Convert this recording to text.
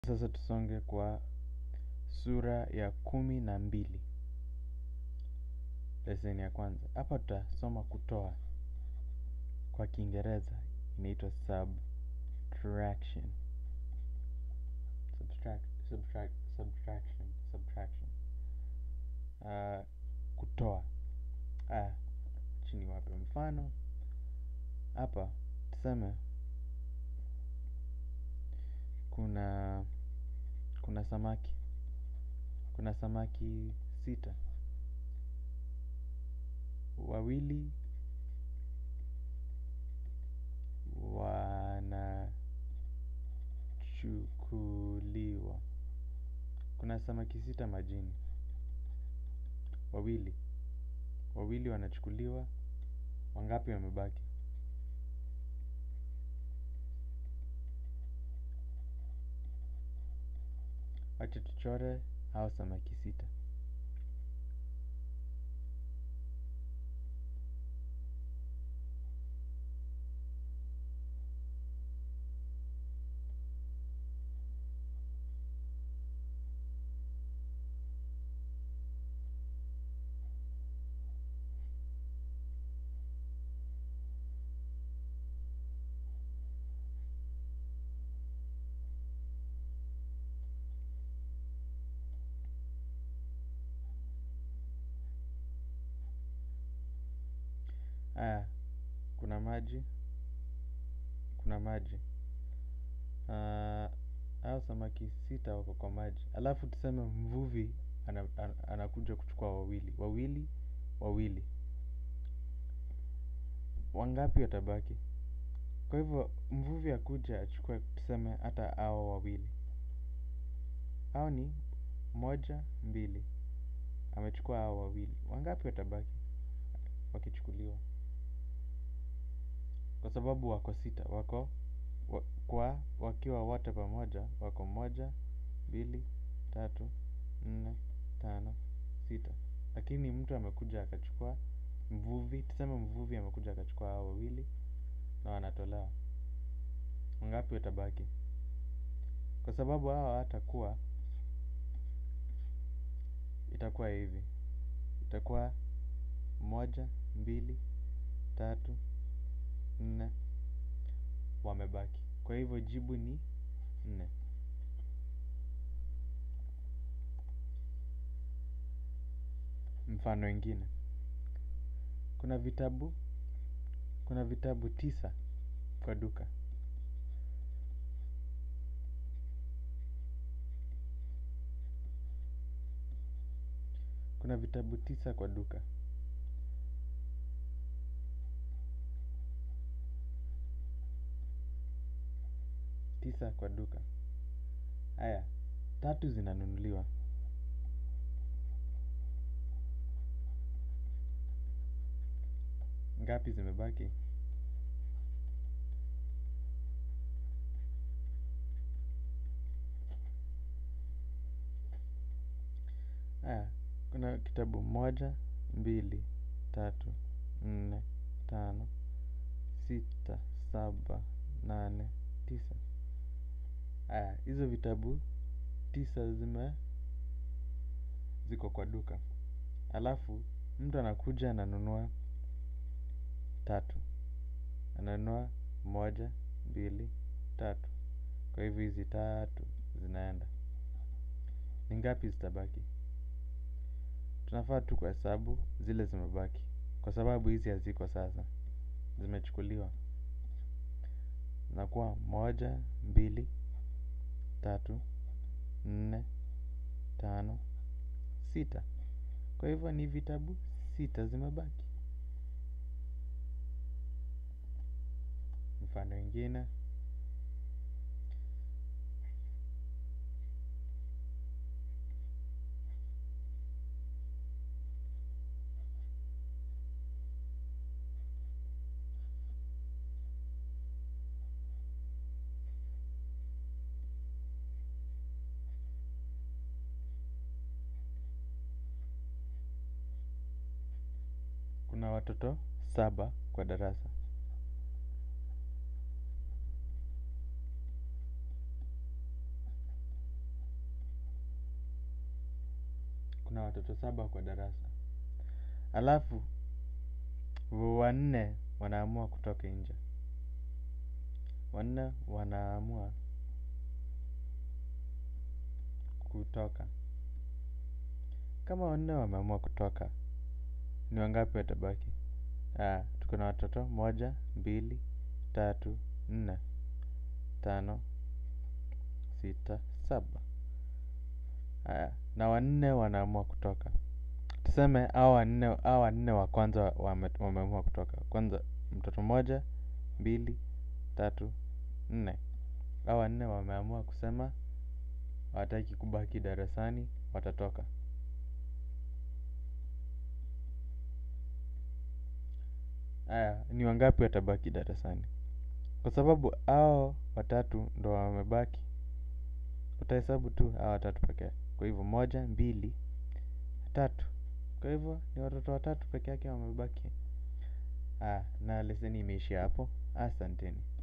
Sasa tusonge kwa sura ya kumi na mbili. Leseni ya kwanza. Hapa tutasoma kutoa. Kwa kiingereza inaitwa subtraction. Subtract, subtract, subtraction, subtraction. Kutoa. Aya, chini wape mfano. Hapa, tuseme kuna kuna samaki. Kuna samaki sita. Wawili wanachukuliwa. Kuna samaki sita majini. Wawili. Wawili wanachukuliwa. Wangapi wamebaki. Wacha tuchore hao samaki sita. Aya, kuna maji. Kuna maji. Hao samaki sita wako kwa maji. Alafu tuseme mvuvi anakuja kuchukua wawili. Wawili, wawili. Wangapi watabaki. Kwa hivyo mvuvi akuje achukue tuseme hata hao wawili. Hao ni moja, mbili. Amechukua hao wawili. Wangapi watabaki wakichukuliwa. Kwa sababu wako sita. Wako kwa wakiwa wote pamoja. Wako moja, mbili, tatu, nne, tano, sita. Lakini mtu amekuja akachukua mvuvi. Tuseme mvuvi amekuja akachukua hao wawili. Na wanatolewa. Wangapi watabaki. Kwa sababu hao hawatakuwa itakuwa hivi. Itakuwa moja, mbili, tatu, nne. Wamebaki. Kwa hivyo jibu ni nne. Mfano ingine. Kuna vitabu. Kuna vitabu tisa kwa duka. Kuna vitabu tisa kwa duka. Tisa kwa duka. Aya, tatu zinanunuliwa. Ngapi zimebaki. Aya, kuna kitabu moja, mbili, tatu, nne, tano, sita, saba, nane, tisa. Aya, hizo vitabu tisa zime ziko kwa duka. Alafu, mtu anakuja ananunua tatu. Ananunua moja, mbili, tatu. Kwa hivyo hizi tatu zinaenda. Ni ngapi zitabaki. Tunafaa tu kuhesabu zile zimebaki. Kwa sababu hizi haziko sasa. Zimechukuliwa. Inakuwa moja, mbili, tatu, nne, tano, sita. Kwa hivyo ni vitabu sita zimebaki. Mfano ingine. Kuna watoto saba kwa darasa. na watoto saba kwa darasa. Alafu wanne wanaamua kutoka nje. Wanne wanaamua kutoka. Kama wanne wameamua kutoka, ni wangapi watabaki? Tuko na watoto moja, mbili, tatu, nne, tano, sita, saba. Na wanne wanaamua kutoka. Tuseme hao wanne wa kwanza wameamua kutoka. Kwanza mtoto moja, mbili, tatu, nne. Hao wanne wameamua kusema hawataki kubaki darasani watatoka. Ni wangapi watabaki darasani? Kwa sababu hao watatu ndo wamebaki. Utahesabu tu hao watatu pekee. Kwa hivyo moja, mbili, tatu. Kwa hivyo ni watoto watatu peke yake wamebaki. Na leseni imeishia hapo. Asanteni.